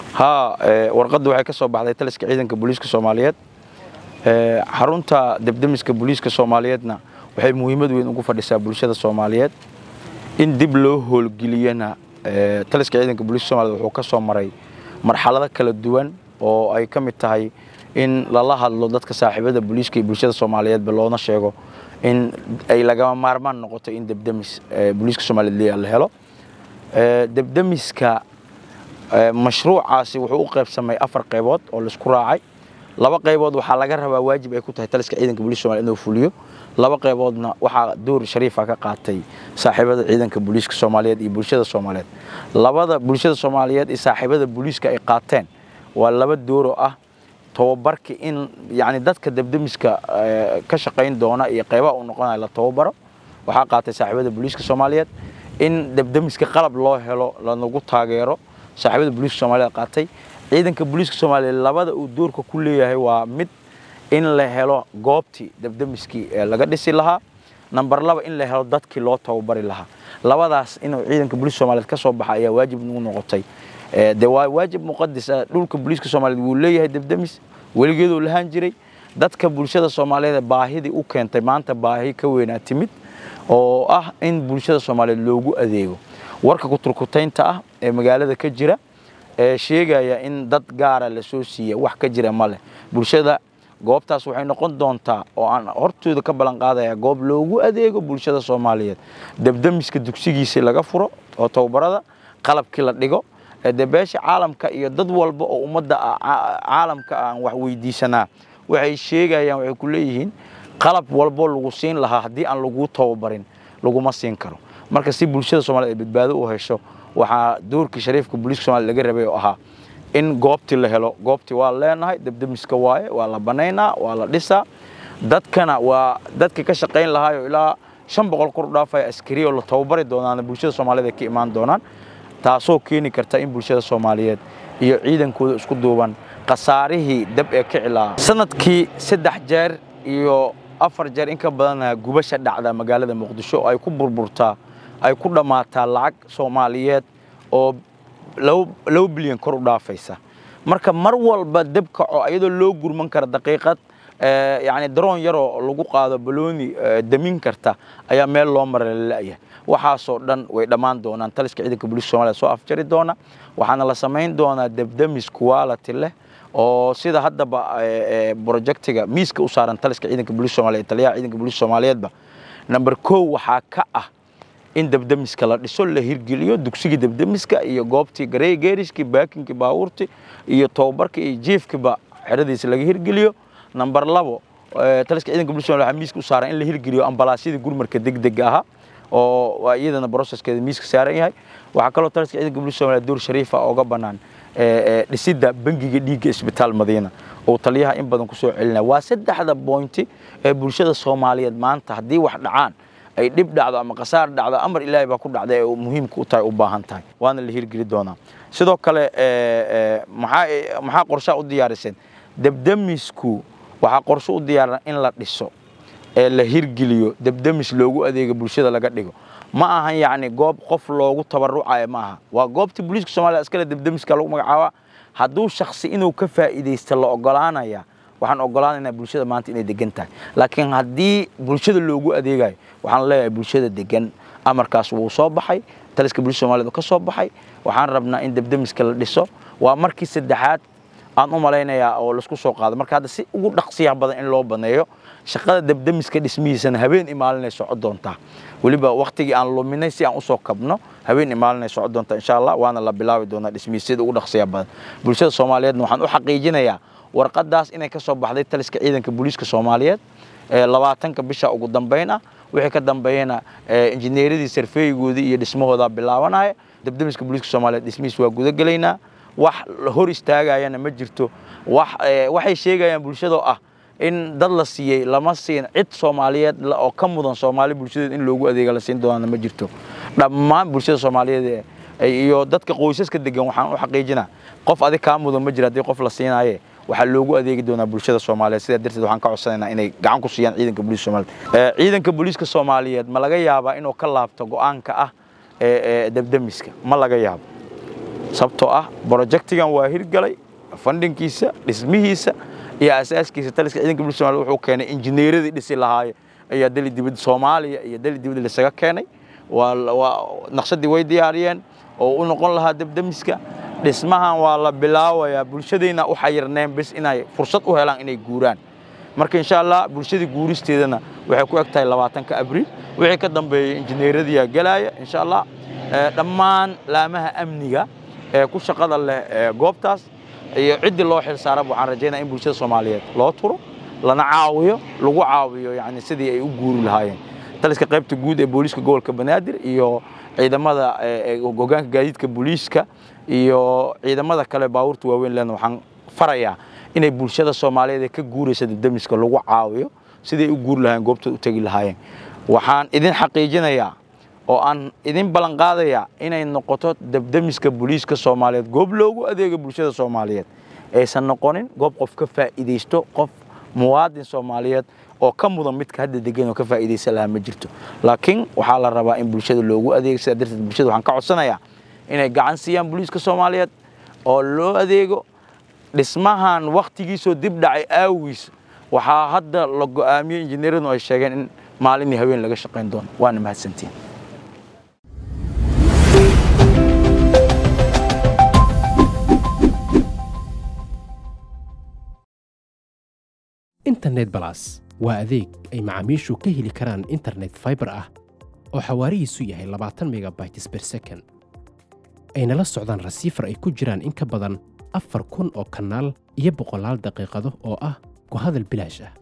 haa warqadda waxay ka soo baxday taliska ciidanka booliiska soomaaliyeed xarunta debdemiska booliiska soomaaliyeedna waxay muhiimad weyn ugu fadhisaa bulshada soomaaliyeed in dib loo howlgeliyana taliska ciidanka booliiska soomaliyeed wuxuu ka soo maray marxalado kala duwan oo ay ka mid tahay in lala hadlo dadka saaxiibada booliiska iyo bulshada soomaaliyeedba loona sheego in ay lagama maarmaan noqoto in debdemis booliiska soomaaliyeed la helo debdemiska mashruucaasi wuxuu u qaybsamay afar qaybood oo laisku raacay laba qaybood waxaa laga rabaa waajib ay ku tahay taliska ciidanka booliiska somaliyed inuu fuliyo laba qayboodna waxaa door shariifa ka qaatay saaxiibada ciidanka booliiska soomaaliyeed iyo bulshada soomaaliyeed labada bulshada soomaaliyeed iyo saaxiibada booliiska ay qaateen waa laba dooroo ah tababarka in yani dadka debdemiska ka shaqayn doona iyo qaybaha uu noqonaya la tababaro waxaa qaatay saaxiibada booliiska soomaaliyeed in debdemiska qalab loo helo lanagu taageero saaxiibada booliiska soomaaliyeed qaatay ciidanka booliiska soomaaliyeed labada uu doorka ku leeyahay waa mid in la helo goobtii debdemiskii laga dhisi lahaa namber laba in la helo dadkii loo tababari lahaa labadaas inuu ciidanka booliiska soomaaliyeed ka soo baxa ayaa waajib nagu noqotay de waa waajib muqadis ah dhulka booliiska soomaaliyeed wuu leeyahay debdemis weligeeduu lahaan jiray dadka bulshada soomaaliyeed baahidii u keentay maanta baahi ka weynaa timid oo ah in bulshada soomaaliyeed loogu adeego warka kuturkutaynta ah ee magaalada ka jira ee sheegaya in dad gaara la soo siiya wax ka jira ma leh bulshada goobtaas waxay noqon doontaa oo aan hortooda ka ballan qaadaya goob loogu adeego bulshada soomaaliyeed debdemiska dugsigiisii laga furo oo tababarada qalabkii la dhigo de beesha caalamka iyo dad walba oo ummadda caalamka aan wax weydiisanaa waxay sheegayaan waxay ku leeyihiin qalab walbo lagu siin lahaa haddii aan laguu tababarin laguma siin karo marka si bulshada soomaliyeed ay badbaado u hesho waxaa doorkii shariifka booliiska somalia laga rabay oo ahaa in goobtii la helo goobtii waa leenahay debdemiska waaye waa la banaynaa waa la dhisaa dadkana waa dadkii ka shaqayn lahaayo ilaa shan boqol kor u dhaafaya askari oo la tababari doonaana bulshada soomaaliyeed ay ka imaan doonaan taasoo keeni karta in bulshada soomaaliyeed iyo ciidankooda isku duuban khasaarihii dab ee kici lahaa sanadkii saddex jeer iyo afar jeer in ka badana gubasha dhacda magaalada muqdisho ay ku burburtaa ay ku dhammaataa lacag soomaaliyeed oo laba bilyan kor u dhaafaysa marka mar walba deb kaco iyadoo loo gurman kara daqiiqad yani daroon yaroo lagu qaado balooni damin karta ayaa meel loo mara lala'yahay waxaasoo dhan way dhammaan doonaan taliska ciidanka booliiska somaaliya soo afjari doona waxaana la samayn doonaa debdemis quality leh oo sida haddaba projectiga miiska u saaran taliska ciidanka booliiska somaaliya taliyaha ciidanka booliiska soomaaliyeedba number kow waxaa ka ah in debdemiska la dhiso la hirgeliyo dugsigii debdemiska iyo goobtii garey geeriskii baakinkii baabuurtii iyo tababarkii iyo jiifkiiba xeradiisa laga hirgeliyo number labo taliska ciidanka booliiska somaaliya waxaa miiska u saaran in la hirgeliyo ambalaasyadii gurmarka degdega ahaa oo iyadana processkeeda miiska saaran yahay waxaa kaloo taliska ciidanka booliiska somaaliya door shariifa ooga bannaan dhisidda bangiga dhiigga isbitaal madiina oo taliyaha in badan ku soo celinaya waa saddexda boynti ee bulshada soomaaliyeed maanta haddii wax dhacaan ay dhib dhacdo ama khasaar dhacdo amar ilaahay baa ku dhacda ee muhiimka u tahay u baahan tahay waana la hirgeli doonaa sidoo kale maxaa maxaa qorshaha u diyaariseen debdemisku waxaa qorsho u diyaaran in la dhiso ee la hirgeliyo debdemis loogu adeega bulshada laga dhigo ma ahan yacni goob qof loogu tabarucayo ma aha waa goobtii booliiska soomaliya iskale debdemiska lagu magacaabaa hadduu shaksi inuu ka faa'iidaysta la ogolaanaya waxaan ogolaanaynaa bulshada maanta inay degan tahay laakiin haddii bulshada loogu adeegayo waxaan leeyahay bulshada degan amarkaas wuu soo baxay taliska booliiska soomaaliyed ka soo baxay waxaan rabnaa in debdemiska la dhiso waa markii saddexaad aan u malaynayaa oo laisku soo qaado marka hadda si ugu dhaqsiyaha badan in loo baneeyo shaqada debdemiska dhismihiisana habeen imaalinay soco doontaa weliba waktigii aan luminay si aan usoo kabno habeen imaalinay soco doontaa insha allah waana la bilaabi doonaa dhismihiis sida ugu dhaqsiyaha badan bulshada soomaaliyeedna waxaan u xaqiijinayaa warqadaas inay ka soo baxday taliska ciidanka booliiska soomaaliyeed labaatanka bisha ugu dambayn ah wixii ka dambeeyana injineeradii sarfeeyigoodii iyo dhismahoodaa bilaabanaya debdemiska booliiska soomaaliyeed dhismihiis waa gudagelaynaa wax hor istaagayana ma jirto waxay sheegayaan bulshadoo ah in dad la siiyey lama siin cid soomaaliyeed oo ka mudan soomaali bulshadeed in loogu adeega la siin doonaana ma jirto dhammaan bulshada soomaaliyeed iyo dadka qoysaska degan waxaan u xaqiijinaa qof adig kaa mudan ma jira haddii qof la siinaye waxaa loogu adeegi doonaa bulshada soomaaliyeed sidaa darteed waxaan ka codsanaynaa inay gacan ku siiyaan ciidanka booliiska soomaaliyeed ciidanka booliiska soomaaliyeed ma laga yaabaa inuu ka laabto go'aanka ah debdemiska ma laga yaabo sababtoo ah brojectigan waa hirgalay fandhinkiisa dhismihiisa iyo asaaskiisa taliska ciidanka bulshada soomaaliyed wuxuu keenay injineeradii dhisi lahaaye ayaa dali dibadda soomaaliya iyo dali dibadda lasaga keenay waa waa naqshadii way diyaariyeen oo u noqon lahaa debdemiska dhismahan waa la bilaabayaa bulshadayna u xayirneen bis inay fursad u helaan inay guuraan marka insha allah bulshadii guuristeedana waxay ku eg tahay labaatanka abriil wixii ka dambeeyey injineeradiyaa gelaya insha allah dhammaan laamaha amniga ee ku shaqada leh ee goobtaas iyo ciddii loo xil saara waxaan rajaynaya in bulshada soomaaliyeed loo turo lana caawiyo lagu caawiyo yani sidii ay u guuri lahaayeen taliska qaybta guud ee booliiska gobolka banaadir iyo ciidamada hogaanka gaadiidka booliiska iyo ciidamada kale baabuurta waaweyn lena waxaan farayaa inay bulshada soomaaliyeed ee ka guuraysa debdemiska lagu caawiyo siday u guuri lahaayeen goobtooda u tegi lahaayeen waxaan idin xaqiijinayaa oo aan idin ballan qaadayaa inay noqoto debdemiska booliiska soomaaliyeed goob loogu adeego bulshada soomaaliyeed aysan noqonin goob qof ka faa'iidaysto qof muwaadin soomaaliyeed oo ka mudan midka hadda degan oo ka faa'iidaysan lahaa ma jirto laakiin waxaa la rabaa in bulshada loogu adeego sidaa darteed bulshada waxaan ka codsanayaa inay gacan siiyaan booliiska soomaaliyeed oo loo adeego dhismahan wakhtigiisoo dib dhacay aawiis waxaa hadda la go'aamiyey injineeradu ay sheegeen in maalin iyo haween laga shaqayn doono waana mahadsantiin internet balas waa adeeg ay macaamiishu ka heli karaan internet faibar ah oo xawaarihiisu yahay labaatan megabytes ber second ayna la socdaan rasiifar ay ku jiraan in ka badan afar kun oo kanaal iyo boqolaal daqiiqado oo ah ku hadal bilaash ah